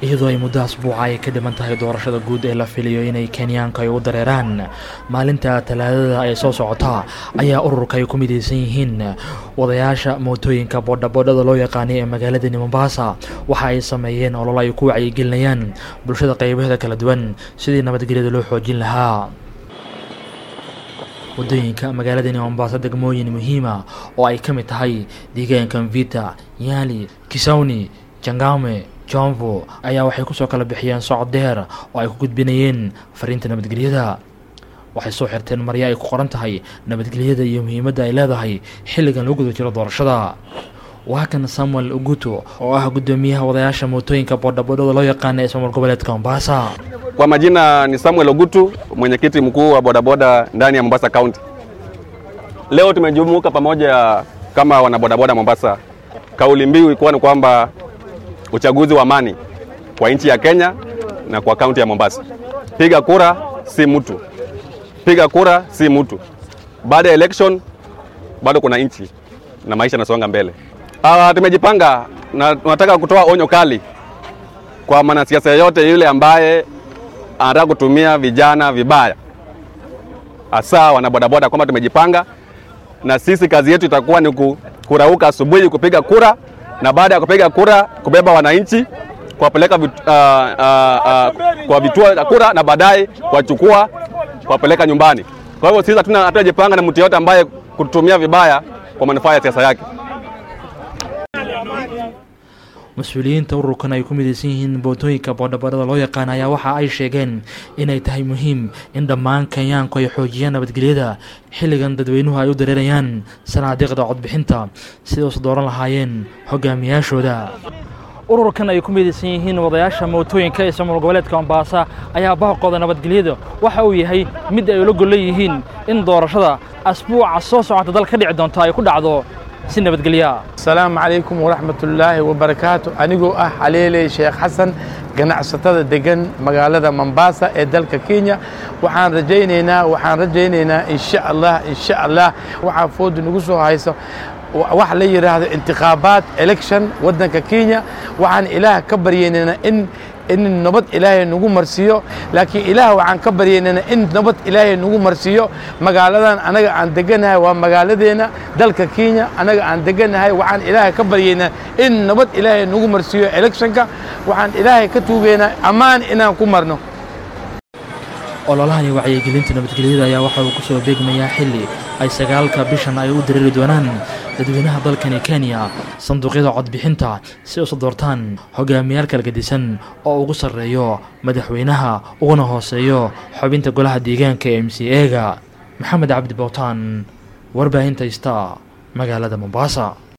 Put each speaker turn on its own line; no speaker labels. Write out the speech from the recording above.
iyadoo ay muddo asbuuca ay ka dhiman tahay doorashada guud ee la filayo inay kenyaanka ay u dareeraan maalinta talaadada ee soo socota ayaa ururka ay ku midaysan yihiin wadayaasha mootooyinka boodhaboodhada loo yaqaanay ee magaaladani mombasa waxa ay sameeyeen olol ay ku wacyigelinayaan bulshada qaybaheeda kala duwan sidii nabadgelyada loo xoojin lahaa waddooyinka magaaladani mombasa degmooyin muhiima oo ay ka mid tahay deegaanka mvita yaali kisawni jangame jomvo ayaa waxay kusoo kala bixiyeen socod dheer oo ay ku gudbinayeen fariinta nabadgelyada waxay soo xirteen marya ay ku qoran tahay nabadgelyada iyo muhiimadda ay leedahay xilligan lagu guda jiro doorashada waa kan samuel uguto oo ah guddoomiyaha wadayaasha mootooyinka boodhaboodhada loo yaqaana ee ismaamul goboleedka mombasa
Kwa majina ni Samuel Ogutu, mwenyekiti mkuu wa bodaboda ndani ya Mombasa County. Leo tumejumuika pamoja kama wanabodaboda Mombasa. Kauli mbiu ilikuwa ni kwamba uchaguzi wa amani kwa nchi ya Kenya na kwa kaunti ya Mombasa. Piga kura si mtu, piga kura si mtu. Baada ya election bado kuna nchi na maisha yanasonga mbele. Ah, tumejipanga na tunataka kutoa onyo kali kwa mwanasiasa yeyote yule ambaye anataka kutumia vijana vibaya, hasa wanabodaboda, kwamba tumejipanga na sisi kazi yetu itakuwa ni ku- kurauka asubuhi kupiga kura, na baada ya kupiga kura kubeba wananchi kuwapeleka vit, uh, uh, uh, kwa vituo vya kura na baadaye kuwachukua kuwapeleka nyumbani. Kwa hivyo sisi hatuna hatunajipanga na mtu yeyote ambaye kutumia vibaya kwa manufaa ya siasa yake.
mas-uuliyiinta ururkan ay ku midaysan yihiin bootooyinka boodhaboodhada loo yaqaan ayaa waxa ay sheegeen inay tahay muhiim in dhammaan kenyaanku ay xoojiyaan nabadgelyada xilligan dadweynuhu ay u dareerayaan sanaadiiqda codbixinta siday usu dooran lahaayeen hogaamiyaashooda ururkan ay ku midaysan yihiin wadayaasha mootooyinka ee ismaamul goboleedka mombasa ayaa baaqooda nabadgelyada waxa uu yahay mid ay ula gollan yihiin in doorashada asbuuca soo socota dal ka dhici doonto ay ku dhacdo si nabadgelya
asalaamu calaykum waraxmatullaahi wabarakaatu anigoo ah xaleeley sheekh xasan ganacsatada degan magaalada mombasa ee dalka kenya waxaan rajaynaynaa waxaan rajaynaynaa insha allah insha allah waxaa fooda nagu soo hayso wax la yidhaahdo intikhaabaat election waddanka kenya waxaan ilaah ka baryaynaynaa in in nabad ilaahay nagu marsiiyo laakiin ilaah waxaan ka baryaynana in nabad ilaahay nagu marsiiyo magaaladan anaga aan deganahay waa magaaladeena dalka kenya anaga aan deganahay waxaan ilaahay ka baryaynaa in nabad ilaahay nagu marsiiyo electionka waxaan ilaahay ka tuugaynaa ammaan inaan ku marno
ololahani wacyigelinta nabadgelyada ayaa waxa uu ku soo beegmayaa xilli ay sagaalka bishan ay u dareeri doonaan dadweynaha dalkani kenya sanduuqyada codbixinta si usu doortaan hogaamiyaal kala gedisan oo ugu sarreeyo madaxweynaha uguna hooseeyo xubinta golaha deegaanka ee m c ega maxamed cabdi bowtaan warbaahinta ista magaalada mombasa